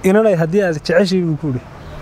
inanay haddii aad jeceshay buu ku idhi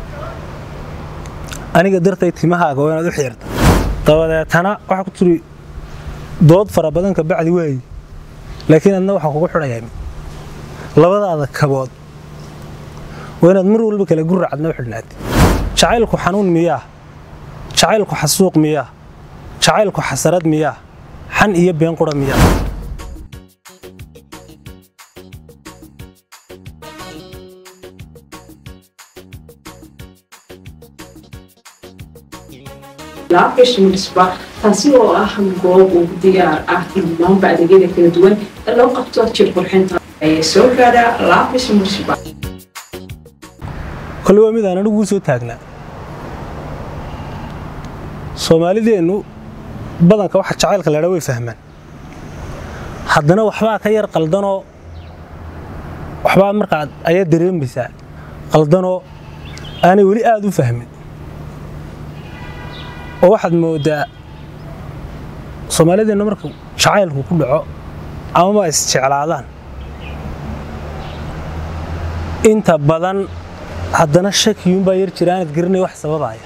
aniga dartay timahaaga waa inaad u xiirta dabadeetana waxaa ku tiri dood fara badan ka bacdi waayi laakiin adna waxaa kugu xidhayaa labadaada kabood waa inaad mar walba kale guracadna u xidhnaatid jacaylku xanuun miyaa jacaylku xasuuq miyaa jacaylku xasarad miyaa xan iyo been qura miyaa laabgashimisba taasi oo ah goob ugu diyaar ah dhammaanba adeegyada kala duwan ee loo qabto jir qurxinta ee soo gaadha laabgashimisba kole waa mid aan aniguu soo taagnaa soomaalideennu badanka waxa jacaylka leedha way fahmaan haddana waxbaa ka yar qaldanoo waxbaa markaad ayaa dareemaysaa qaldanoo aanay weli aada u fahmin oo waxaad moodaa soomaalideennu marka jacaylku ku dhaco amaba isjeclaadaan inta badan haddana shakiyuunbaa yar jira aanad garanay wax sababaya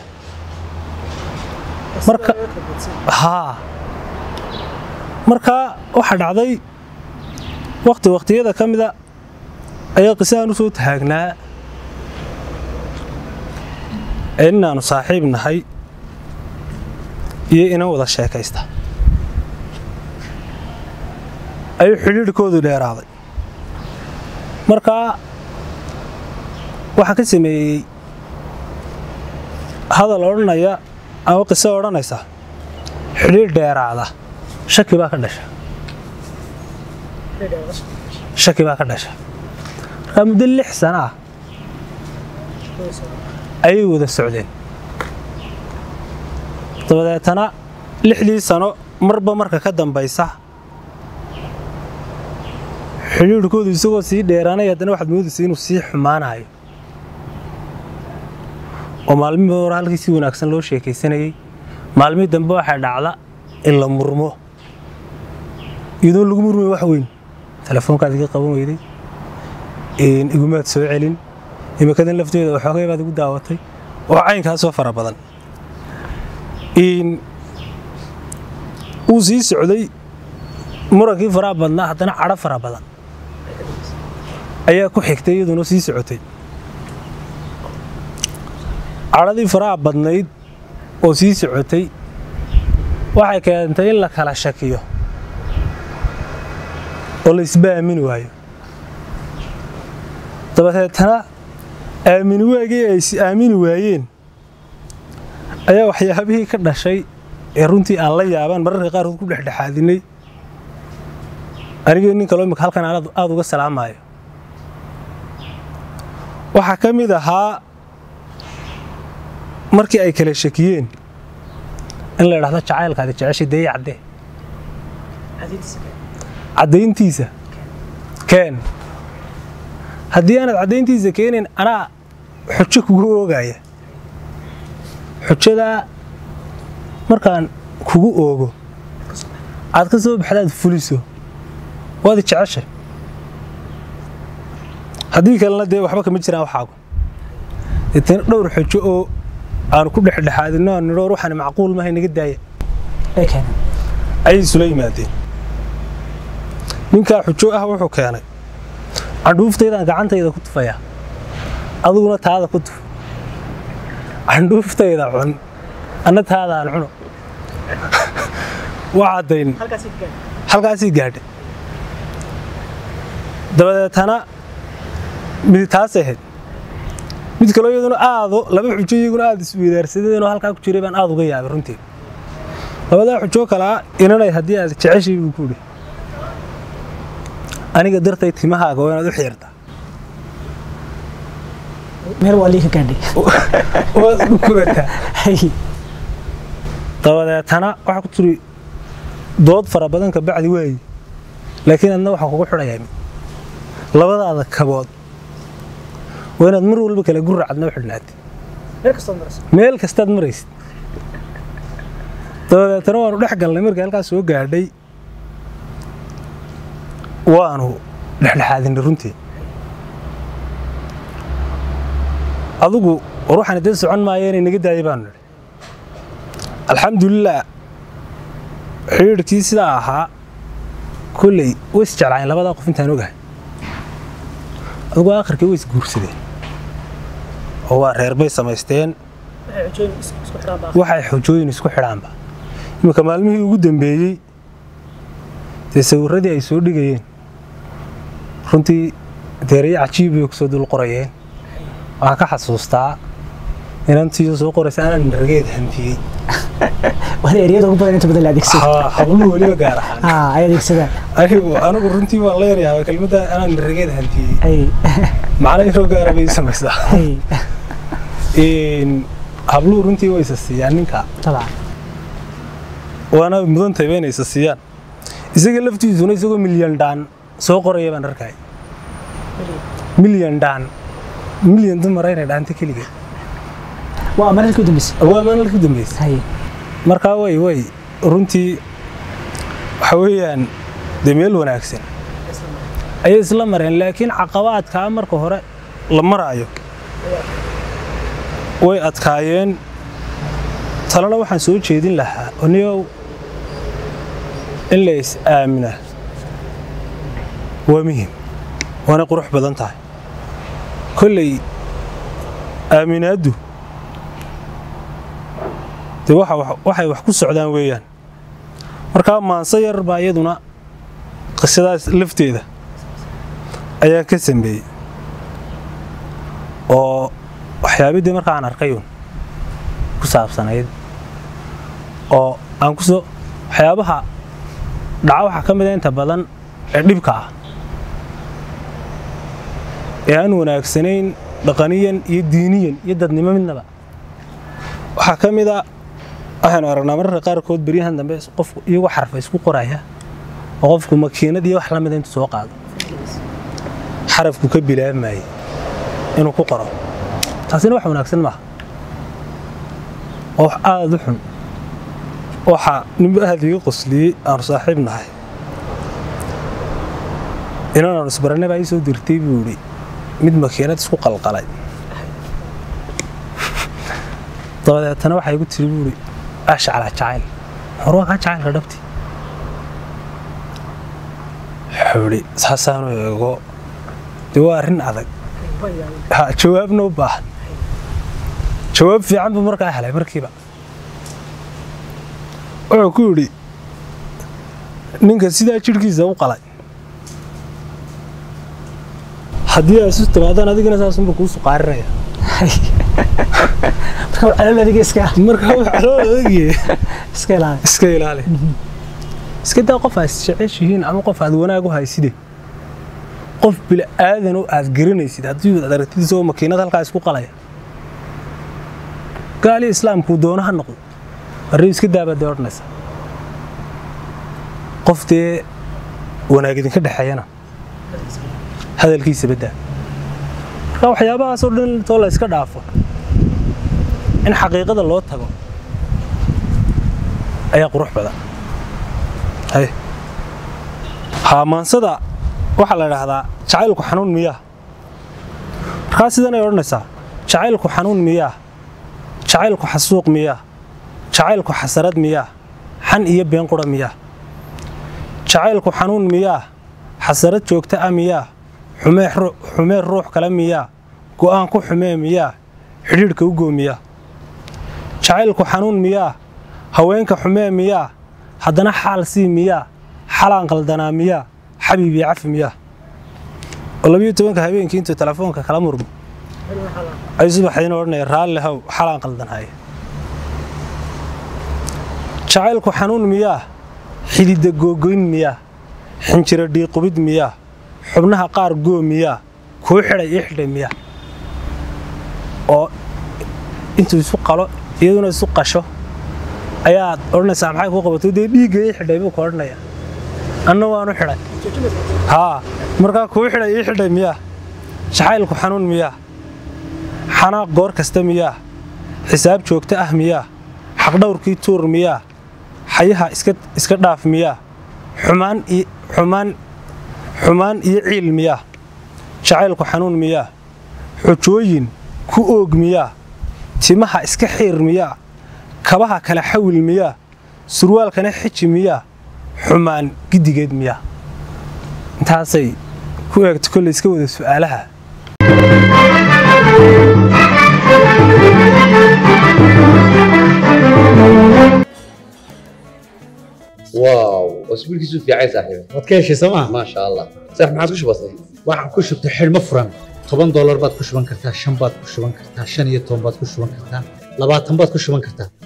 marka haa markaa waxaa dhacday wakti wakhtiyada ka mida ayaa qise aan u soo taagnaa ee inaannu saaxiib nahay iyo inan wada sheekaysta ayuu xidhiidhkoodu dheeraaday markaa waxaa ka sameeyey hadal odhanaya ama qiso odhanaysa xidhiidh dheeraada shaki baa ka dhasha shaki baa ka dhasha markaa muddo lix sano ah ayay wada socdeen dabadeetana lixdii sano marba marka ka dambaysa xidhiidhkoodu isagoo sii dheeraanay haddana waxaad moodaysa inuu sii xumaanayo oo maalmihii hore halkii si wanaagsan loo sheekaysanayey maalmihii dambe waxaa dhacda in la murmo iyadoon lagu murmay wax weyn telefoonkaad iga qaban weyday igumaad soo celin imikadan lafteeda waxoogay baad igu daawatay oo caynkaasoo fara badan wuu sii socday murankii faraha badnaa haddana cadho fara badan ayaa ku xigtay iyaduna sii socotay cadhadii faraha badnayd oo sii socotay waxay keentay in la kala shakiyo oo la isba aamini waayo dabadeetana aamini waagii ay is aamini waayeen ayaa waxyaabihii ka dhashay ee runtii aan la yaabaan mararka qaarkood ku dhexdhexaadinay anigii nin kaloo imika halkan aan aada uga salaamayo waxaa ka mid ahaa markii ay kala shakiyeen in la idhahdo jacaylkaadi jeceshay dee caddee caddayntiisa keen haddii aanad caddayntiisa keenayn anaa xujo kugu oogaya xujadaa markaan kugu oogo aad ka soo baxdaad fuliso waad jeceshay haddii kalena dee waxba kama jiraan waxaagu deetana dhowr xujo oo aanu ku dhexdhexaadino aan nidhoor waxaan macquul mahay naga daaya ayay isula yimaadeen ninkaa xujo ah wuxuu keenay candhuuftaydaan gacantayda ku tufayaa adiguna taada ku tuf candhuuftayda cun anna taadaan cuno waa caddayn halkaasii gaadha dabadeetana midi taas ahayd mid kaloo iyaduna aado laba xujo iyaguna aada isweydaarsadeenoo halkaa ku jiray baan aada uga yaabay runtii labadaa xujoo kalaa inanay haddii aad jeceshay buu ku idhi aniga dartay timahaaga waa inaad u xiirtaa meel waa liika gaadhay waad u kurataa dabadeetana waxaa ku tiri dood fara badan ka bacdi waayi laakiin adna waxaa kugu xidhayaa labadaada kabood waa inaad mar walba kale guracadna u xidhnaatid meel kastaad maraysid dabadeetana waanu dhex galnay markii halkaas soo gaadhay waanu dhexdhexaadinay runtii adigu war waxaan idin socon maayo inay naga daayay baanu nidhi alxamdulilah xidhiidhkii sidaa ahaa kolley way isjeclaayeen labadaa qof intaan ogahay adigu aakhirkii way isguursadeen oo waa reer bay samaysteen waxay xojooyin isku xidhaanba iminka maalmihii ugu dambeeyey dee sawirradii ay soo dhigayeen runtii deerayo cajiib bay kusoo dul qorayeen waxaan ka xasuustaa inantiiyo soo qoraysa anaan dhargeed hantiyey waana ereyada ugu badan inta badan la adeegsado Ha- habluhu weliba gaar ahaan haa ay adeegsadaan anigu anigu runtii waan la yaryaaba kelmadda anaan dhargeed hantiyey ay macna yaroo gaara bay samaysaa ay Een, habluhu runtii way isa siiyaan ninka طبعا waana mudan tahay inay isa siiyaan isaga laftiisuna isagoo milyan dhaan soo qoraya baan arkay milyan dhaan milyan dumar inay dhaanta keligeed waa maralkii u dambeysay waa maalin ku dambeysay hay markaa way way runtii waxa weeyaan dee meel wanaagsan ayay isla mareen laakiin caqabaadkaa marka hore la maraayo way adkaayeen talena waxaan soo jeedin lahaa oniyow in la is aaminaa waa muhim waana qurux badan tahay kolley aaminaaddu dee waxa wax- waxay wax ku socdaan weeyaan markaa maanse yar baa iyaduna qisadaas lafteeda ayaa ka sameeyey oo waxyaabidii marka aan arkayun ku saabsanayd oo aan kusoo waxyaabaha dhaca waxaa ka mid a inta badan ee dhibka ah ee aan wanaagsanayn dhaqaniyan iyo diiniyan iyo dadnimo midnaba waxaa ka mid a waxaynu aragnaa mararka qaarkood beryahan dambe qofku iyagoo xarfa isku qoraya oo qofku makiinad iyo wax la mida intuu soo qaado xarafku ka bilaabmayay inuu ku qoro taasina wax wanaagsan maaha oo wax aada u xun waxa ninba aad iga qosliyey aanu saaxiib nahay inaanaanu isbarane baa ii soo dirtay buu idhi mid makiinad isku qalqalay dabadeetana waxaa igu tiri buuri ashcala jacayl hor waa kaa jacaylka dhabti wuxuu idhi saasaanu eego dee waa arrin adag ha jawaabna u baahan jawaab fiican buu markaa helay markiiba wuxuu ku yidhi ninka sidaa jidhkiisa u qalay haddii aad isu timaadaan adigana saasunba kuu suqaarinaya marka waa calool adiga iska markaa wax loo adeegye iska ilaali iska ilaali iska daa qof aad jeceshihiin ama qof aad wanaag u hayside qof bili aadan oo aad garanaysid haddii aad aragtid isagoo makiinad halkaa isku qalaya gaali islaamkuu doono ha noqdo arrin iska daabaad dee odhanaysa qof dee wanaag idinka dhexeeyana hadalkiisa baddaa marka waxyaabahaasoo dhan intoo la iska dhaafo in xaqiiqada loo tago ayaa qurux badan hay haamaansada waxaa la idhaahdaa jacaylku xanuun miyaa markaa sidan ay odhanaysaa jacaylku xanuun miyaa jacaylku xasuuq miyaa jacaylku xasarad miyaa xan iyo been qura miyaa jacaylku xanuun miyaa xasarad joogta ah miyaa xumee ru- xumee ruux kale miyaa go'aan ku xumee miyaa xidhiidhka u goo miyaa jacaylku xanuun miyaa haweenka xumee miyaa haddana xaal sii miyaa xalaan qaldanaa miyaa xabiib iyo cafi miyaa oo labiyo tobanka habeenkii intuu telefoonka kala murmo ay subaxdiina odhanaya raalli haw xalaan qaldanhaya jacaylku xanuun miyaa xididda googoyn miyaa xinjiro dhiiqubid miyaa xubnaha qaar goo miyaa kuu xidhay ii xidhay miyaa oo intuu isu qalo iyaduna isu qasho ayaad odhanaysaa maxay kuu qabato dee dhiigga ii xidhay buu ka odhanaya anna waanu xidhay haa markaa kuu xidhay ii xidhay miyaa jacaylku xanuun miyaa xanaaq goor kasta miyaa xisaab joogto ah miyaa xaqdhowrkii tuur miyaa xayaha iska iska dhaaf miyaa xumaan iyo xumaan xumaan iyo ciil miyaa jacaylku xanuun miyaa xujooyin ku oog miyaa timaha iska xiir miyaa kabaha kala xawil miyaa surwaalkana xiji miyaa xumaan giddigeed miyaa intaasay ku eegto kolley iska wada su'aalaha واو اسبوعك في عايز صاحبي waad ka heshay sooma ما شاء الله صح ما عاد وش بصير waxaan ku shubtay xidhmo furan toban doolar baad ku shuban kartaa shan baad ku shuban kartaa shan iyo toban baad ku shuban kartaa labaatan baad ku shuban kartaa